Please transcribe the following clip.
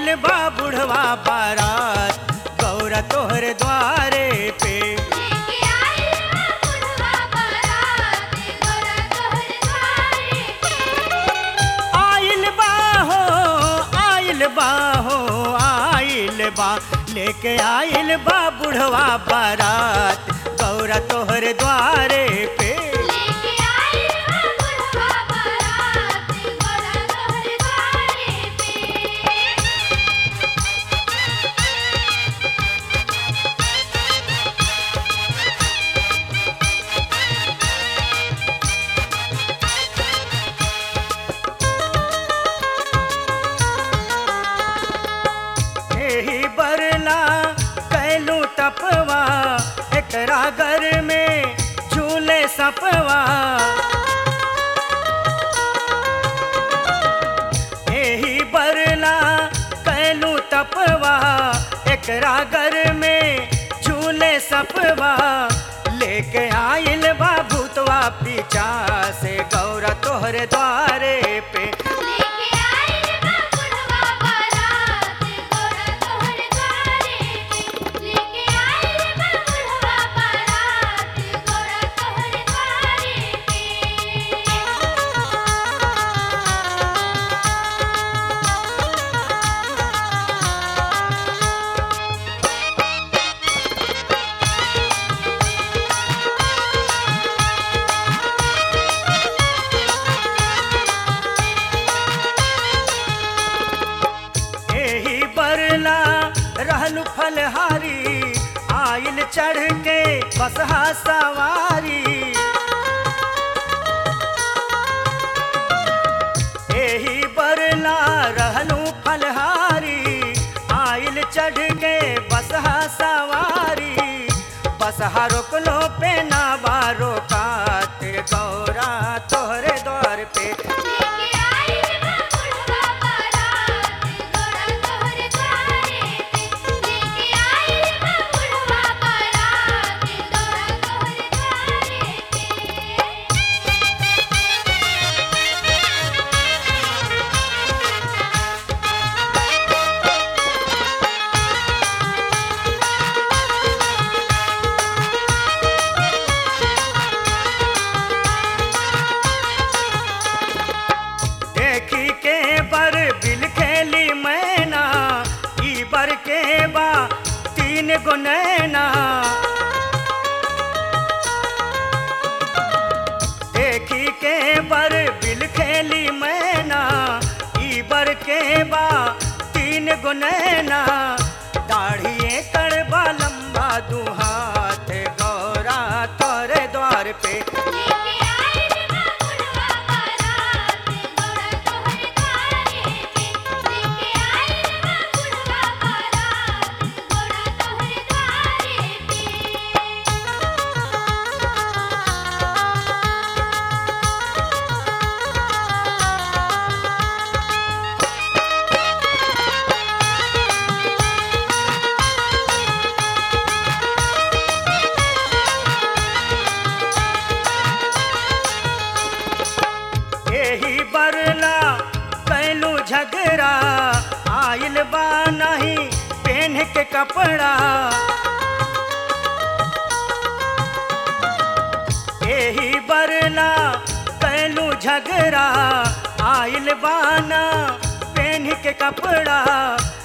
आइल बा बुढ़वा बारात गौरा तोहर द्वारे पे लेके आइल बा बुढ़वा बारात गौरा तोहर द्वारे पे आइल बा हो आइल बा हो आइल बा लेके आइल बा बुढ़वा बारात गौरा तोहर द्वारे पे लेके आइल बा बुढ़वा बारात गौरा तोहर द्वारे पे एही बरला कैलू तपवा एकरा घर में झूले सपवा एही बरला कैलू तपवा एकरा घर में झूले सपवा लेके आइल बा भूतवा पीछा से गौरा तोहरे द्वारे पे लेके आइल बा बुढ़वा बारात गौरा तोहर द्वारे पे लेके आइल बा बुढ़वा बारात गौरा तोहर द्वारे एही बरला रहलू फलहारी आइल चढ़ के बसहा सवारी एही बरला रहलू फलहारी आइल चढ़ के बसहा सवारी बसहा रोकलो पे ना बारो कात गौरा तोहरे द्वार पे लेके आइल बा बुढ़वा बारात गौरा तोहर द्वारे पे लेके आइल बा बुढ़वा बारात गौरा तोहर द्वारे पे देखी के बर बिल खेली मैना ई बर के बा तीन गो नैना देखी के बर बिल खेली मैना ई बर के बा तीन गो नैना दाढ़िए कड़बा लंबा दू हाथ गौरा तोरे द्वार पे लेके आइल बा बुढ़वा बारात गौरा तोहर द्वारे पे लेके आइल बा बुढ़वा बारात गौरा तोहर द्वारे पे एही बरला कैलू झगड़ा आइल बा नहीं पेन के कपड़ा एही बरला कैलू झगड़ा आइल बाना पेन के कपड़ा